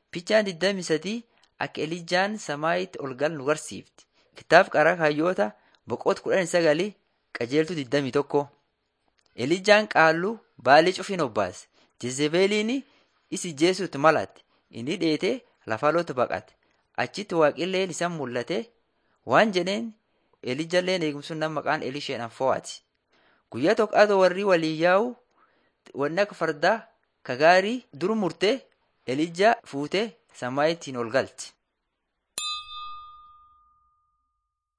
Fichaan 23 akka Elijaan samaayitti ol gal nu barsiifti. Kitaaba qaraa hayyoota boqonnaa kudhan sagalii qajeeltuu 21. Elijaan qaalluu baalii cufin obbaase. Jezebeliin isi jeesuutti malate. Inni dheetee lafaloota baqate. Achitti waaqilleen isaan mul'ate waan jedheen Elijaalleen eegumsuun nama maqaan Elisheedhaan fo'ate. Guyyaa tokko adoo warri waliin yaa'u wanni akka fardaa ka gaarii dur murtee Elijaa fuutee samaayittiin ol galche.